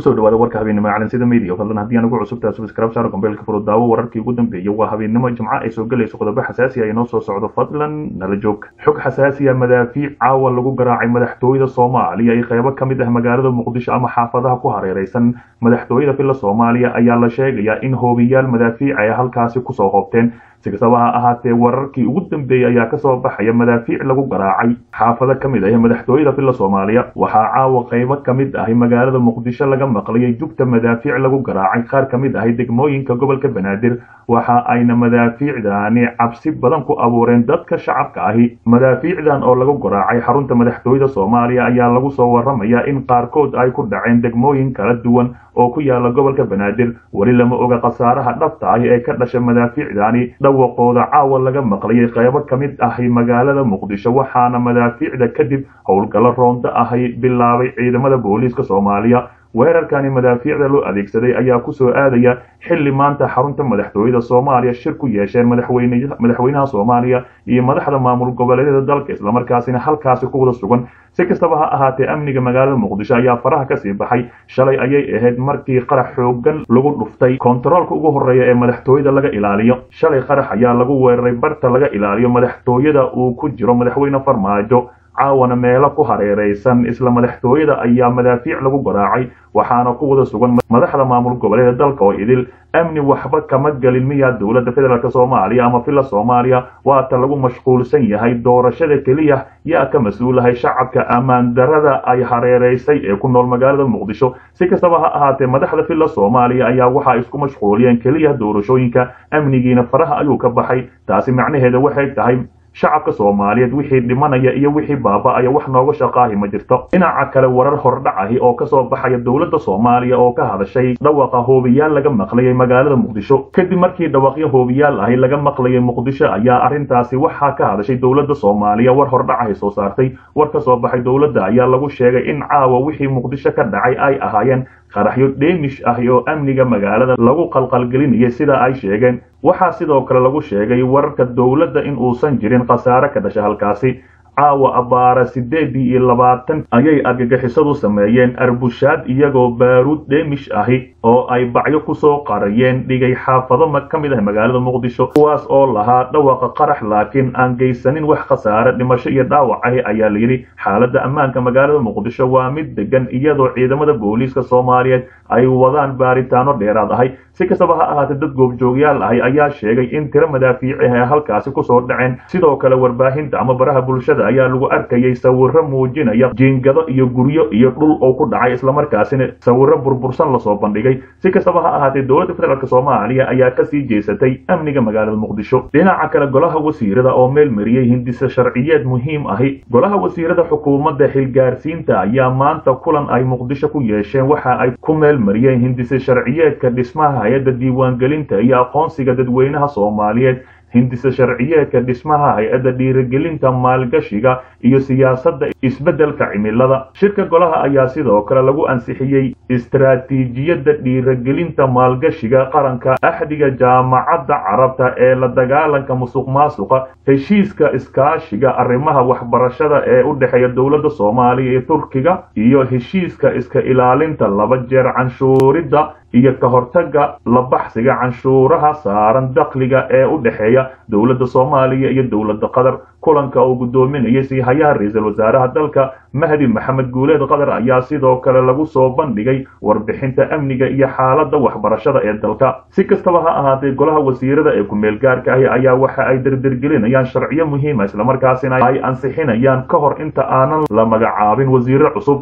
kusoo dhawaada warka habeennimo calansida media fadlan haddii aan ugu cusubtahay subscribe saaro gambeelka furo daawo wararkii ugu dambeeyay waa habeennimo jimco ay soo gelayso qodobo xasaasi ah inoo soo socdo fadlan nala joog xog xasaasi ah madaafiic caawa lagu garaacay madaxtooyada soomaaliya iyo qeybo ka mid ah magaalada muqdisho ama xaafadaha ku hareereysan madaxtooyada filla soomaaliya ayaa la sheegayaa in hoobiyaal madaafiic ay halkaasi kusoo hoobteen si kastaba ha ahaatee wararkii ugu dambeeyey ayaa kasoo baxaya madaafiic lagu garaacay xaafado ka mid ah madaxtooyada filla soomaaliya waxaa caawa qeybo ka mid ahi magaalada muqdisho laga maqlayay jugta madaafiic lagu garaacay qaar ka mid ahi degmooyinka gobolka banaadir waxa ayna madaafiicdaani cabsi badan ku abuureen dadka shacabka ahi madaafiicdan oo lagu garaacay xarunta madaxtooyada soomaaliya ayaa lagu soo waramayaa in qaarkood ay ku dhaceen degmooyin kala duwan oo ku yaala gobolka banaadir weli lama oga khasaaraha dhabta ahi ee ka dhasha madaafiicdaani dhawaqooda caawa laga maqlayay qeybo ka mid ahi magaalada muqdisho waxaana madaafiicda kadib howlgallo roonto ahi bilaabay ciidamada booliiska soomaaliya weerarkani madaafiicda loo adeegsaday ayaa kusoo aadaya xilli maanta xarunta madaxtooyada soomaaliya shir ku yeesheen madaxweynaha soomaaliya iyo madaxda maamul goboleedyada dalka islamarkaasina halkaasi ku wada sugan si kastaba ha ahaatee amniga magaalada muqdisho ayaa faraha kasii baxay shalay ayay ahayd markii qarax xoogan lagu dhuftay kontaroolka ugu horeeya ee madaxtooyada laga ilaaliyo shalay qarax ayaa lagu weeraray barta laga ilaaliyo madaxtooyada uu ku jiro madaxweyne farmaajo caawana meelo ku hareereysan isla madaxtooyada ayaa madaafiic lagu garaacay waxaana ku wada sugan madaxda maamul goboleeda dalka oo idil amni waxba kama gelin miyaa dowladda federaalk soomaaliya ama filla soomaaliya waata lagu mashquulsan yahay doorashada keliya yaa ka mas-uulahay shacabka ammaan darada ay hareereysay ee ku nool magaalada muqdisho si kastaba ha ahaatee madaxda filla soomaaliya ayaa waxaa isku mashquuliyeen keliya doorashooyinka amnigiina faraha ayuu ka baxay taasi macnaheeda waxay tahay shacabka soomaaliyeed wixii dhimanaya iyo wixii baaba-aya wax nooga shaqaahi ma jirto dhinaca kale warar hordhac ahi oo kasoo baxaya dowladda soomaaliya oo ka hadashay dhawaqa hoobiyaal laga maqlayay magaalada muqdisho kadib markii dhawaqyo hoobiyaal ahi laga maqlayay muqdisho ayaa arrintaasi waxaa ka hadashay dowladda soomaaliya war hordhac ahi soo saartay war ka soo baxay dowladda ayaa lagu sheegay in caawa wixii muqdisho ka dhacay ay ahaayeen qaraxyo dheemish ah oo amniga magaalada lagu qalqalgelinayay sida ay sheegeen waxaa sidoo kale lagu sheegay wararka dowladda in uusan jirin khasaare ka dhasha halkaasi caawa abbaara siddeedii iyo labaatan ayay argagixisadu sameeyeen arbushaad iyagoo baaruud dheemish ahi oo ay bacyo kusoo qarayeen dhigay xaafado ka mid ah magaalada muqdisho kuwaas oo lahaa dhawaqa qarax laakiin aan geysanin wax khasaare dhimasho iyo dhaawac ahi ayaa layidhi xaaladda ammaanka magaalada muqdisho waa mid degan iyadoo ciidamada booliiska soomaaliyeed ay wadaan baaritaano dheeraad ahay si kastaba ha ahaatee dad goobjoogyaal ahi ayaa sheegay in tiro madaafiici ay halkaasi kusoo dhaceen sidoo kale warbaahinta ama baraha bulshada ayaa lagu arkayay sawiro muujinaya jiingado iyo guryo iyo dhul oo ku dhacay islamarkaasina sawiro burbursan lasoo bandhigay si kastaba ha ahaatee dowladda federaalk soomaaliya ayaa kasii jeesatay amniga magaalada muqdisho dhinaca kale golaha wasiirada oo meel mariyey hindise sharciyeed muhiim ahi golaha wasiirada xukuumadda xilgaarsiinta ayaa maanta kulan ay muqdisho ku yeesheen waxa ay ku meel mariyeen hindise sharciyeedka dhismaha hay-adda diiwaangelinta iyo aqoonsiga dadweynaha soomaaliyeed hindise sharciyeedka dhismaha hay-adda dhiirigelinta maalgashiga iyo siyaasadda isbeddelka cimilada shirka golaha ayaa sidoo kale lagu ansixiyey istaraatiijiyadda dhiirigelinta maalgashiga qaranka axdiga jaamacadda carabta ee la dagaalanka musuq maasuqa heshiiska iskaashiga arrimaha waxbarashada ee u dhexeeya dowladda soomaaliya iyo turkiga iyo heshiiska iska ilaalinta laba jeer canshuuridda iyo ka hortaga la baxsiga canshuuraha saaran dakhliga ee u dhexeeya dowladda soomaaliya iyo dowladda qatar kulanka uu guddoominayay siihayaha ra-iisul wasaaraha dalka mahdi maxamed guuleed qatar ayaa sidoo kale lagu soo bandhigay warbixinta amniga iyo xaaladda waxbarashada ee dalka si kastaba ha ahaatee golaha wasiirada ee ku-meel gaarka ahi ayaa waxa ay dirdirgelinayaan sharciyo muhiima islamarkaasina ay ansixinayaan ka hor inta aanan la magacaabin wasiiro cusub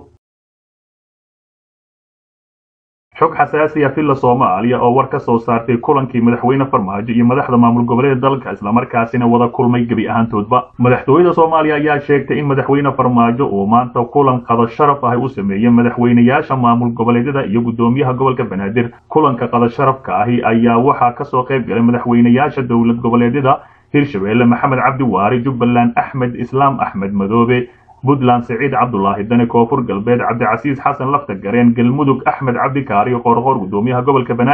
xog xasaasiya filla soomaaliya oo war ka soo saartay kulankii madaxweyne farmaajo iyo madaxda maamul goboleeda dalka islamarkaasina wada kulmay gebi ahaantoodba madaxtooyada soomaaliya ayaa sheegtay in madaxweyne farmaajo uu maanta kulan qada sharaf ahi u sameeyey madaxweynayaasha maamul goboleedyada iyo guddoomiyaha gobolka banaadir kulanka qada sharafka ahi ayaa waxaa kasoo qayb galay madaxweynayaasha dowlad goboleedyada hirshabeelle maxamed cabdi waari jubbaland axmed islaam axmed madoobe puntland siciid cabdulaahi dane koonfur galbeed cabdicasiis xasan lafta gareen galmudug axmed cabdi kaariyo qoorqoor guddoomiyaha gobolka banaadir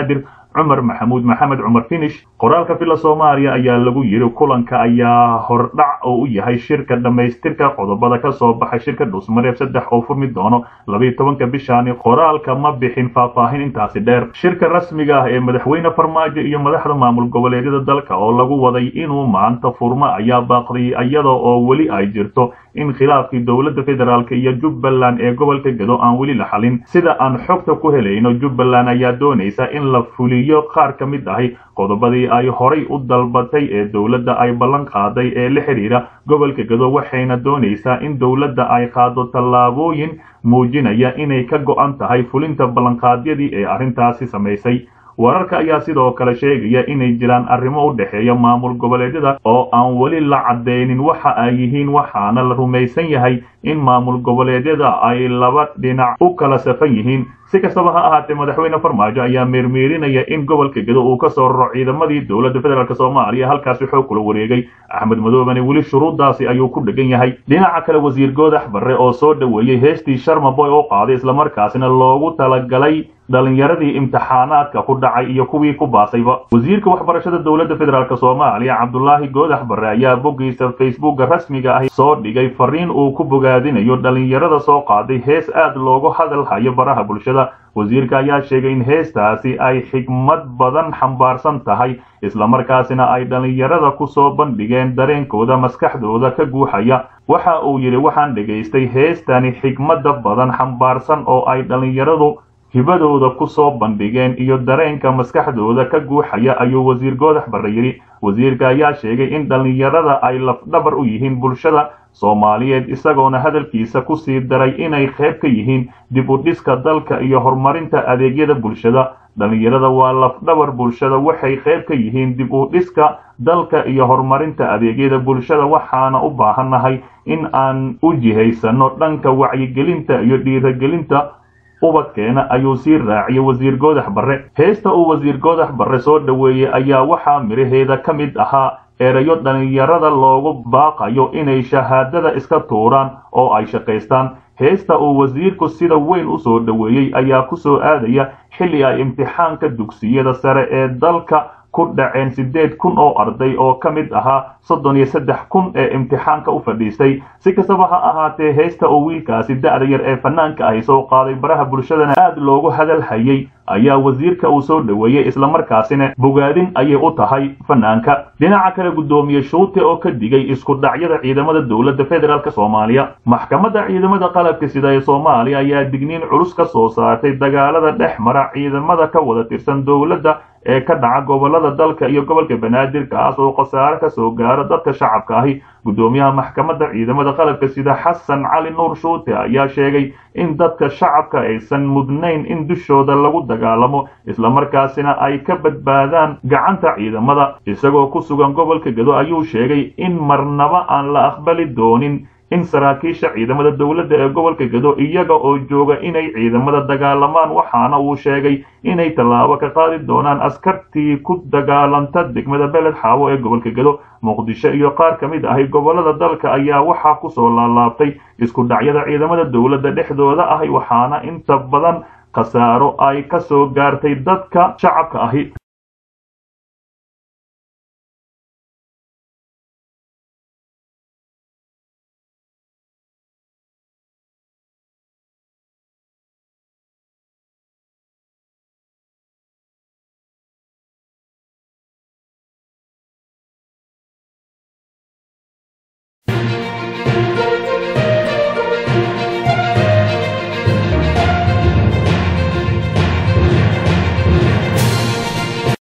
cumar maxamuud maxamed cumar finish qoraalka villa soomaaliya ayaa lagu yidhi kulanka ayaa hordhac oo u yahay shirka dhammaystirka qodobada ka soo baxay shirka dhuusmareeb saddex oo furmi doono labayo tobanka bishaani qoraalka ma bixin faahfaahin intaasi dheer shirka rasmiga ah ee madaxweyne farmaajo iyo madaxda maamul goboleedyada dalka oo lagu waday inuu maanta furmo ayaa baaqday iyada oo weli ay jirto in khilaafkii dowladda federaalk iyo jubbaland ee gobolka gado aan weli la xalin sida aan xogta ku helayno jubbaland ayaa doonaysa in la fuliyo qaar ka mid ahi qodobadii ay horay u dalbatay ee dowladda ay ballan qaaday ee la xidhiira gobolka gado waxayna doonaysaa in dowladda ay qaado tallaabooyin muujinaya inay ka go'an tahay fulinta ballanqaadyadii ee arrintaasi samaysay wararka ayaa sidoo kale sheegaya inay jiraan arrimo u dhexeeya maamul goboleedyada oo aan weli la caddaynin waxa ay yihiin waxaana la rumaysan yahay in maamul goboleedyada ay laba dhinac u kala safan yihiin si kastaba ha ahaatee madaxweyne farmaajo ayaa meermeerinaya in gobolka gedo uu ka soo raro ciidamadii dowladda federaalk soomaaliya halkaasi xoog kula wareegay axmed madoobane weli shuruuddaasi ayuu ku dhegan yahay dhinaca kale wasiir goodax barre oo soo dhoweeyey heestii sharmaboy oo qaaday islamarkaasina loogu talagalay dhalinyaradii imtixaanaadka ku dhacay iyo kuwii ku baasayba wasiirka waxbarashada dowladda federaalk soomaaliya cabdulaahi goodax barre ayaa boggiisa facebooka rasmiga ahi soo dhigay fariin uu ku bogaadinayo dhalinyarada soo qaaday hees aad loogu hadal hayo baraha bulshada wasiirka ayaa sheegay in heestaasi ay xigmad badan xambaarsan tahay islamarkaasina ay dhallinyarada ku soo bandhigeen dareenkooda maskaxdooda ka guuxaya waxa uu yidhi waxaan dhegaystay heestani xigmadda badan xambaarsan oo ay dhallinyaradu hibadooda ku soo bandhigeen iyo dareenka maskaxdooda ka guuxaya ayuu wasiir goodax barre yidhi wasiirka ayaa sheegay in dhallinyarada ay lafdhabar u yihiin bulshada soomaaliyeed isagoona hadalkiisa ku sii daray inay qayb ka yihiin dib u dhiska dalka iyo horumarinta adeegyada bulshada dhallinyarada waa lafdhabar bulshada waxay qayb ka yihiin dib u dhiska dalka iyo horumarinta adeegyada bulshada waxaana u baahannahay in aan u jihaysano dhanka wacyigelinta iyo dhiiragelinta ubadkeena ayuu sii raaciyey wasiir goodax barre heesta uu wasiir goodax barre soo dhoweeyey ayaa waxaa midhaheeda ka mid ahaa erayo dhallinyarada loogu baaqayo inay shahaadada iska tuuraan oo ay shaqaystaan heesta uu wasiirku sida weyn u soo dhoweeyey ayaa ku soo aadaya xilli ay imtixaanka dugsiyada sare ee dalka ku dhaceen siddeed kun oo arday oo ka mid ahaa soddon iyo saddex kun ee imtixaanka u fadhiistay si kastaba ha ahaatee heesta oo wiilkaasi da'da yar ee fanaanka ahi soo qaaday baraha bulshadana aad loogu hadal hayay ayaa wasiirka uu soo dhoweeyey islamarkaasina bogaadin ayay u tahay fanaanka dhinaca kale guddoomiye shuute oo ka digay isku dhacyada ciidamada dowladda federaalk soomaaliya maxkamadda ciidamada qalabka sida ee soomaaliya ayaa digniin culus ka soo saartay dagaalada dhex mara ciidamada ka wada tirsan dowladda ee ka dhaca gobolada dalka iyo gobolka banaadir kaas oo khasaare ka soo gaaro dadka shacabka ahi guddoomiyaha maxkamadda ciidamada qalabka sida xasan cali nuur shuute ayaa sheegay in dadka shacabka aysan mudnayn in dushooda lagu dagaalamo islamarkaasina ay ka badbaadaan gacanta ciidamada isagoo ku sugan gobolka gedo ayuu sheegay in marnaba aan la aqbali doonin in saraakiisha ciidamada dowladda ee gobolka gedo iyaga oo jooga inay ciidamada dagaalamaan waxaana uu sheegay inay tallaabo ka qaadi doonaan askartii ku dagaalanta degmada beled xaawo ee gobolka gedo muqdisho iyo qaar ka mid ahi gobolada dalka ayaa waxaa ku soo laalaabtay isku dhacyada ciidamada dowladda dhexdooda ahi waxaana inta badan khasaaro ay ka soo gaartay dadka shacabka ahi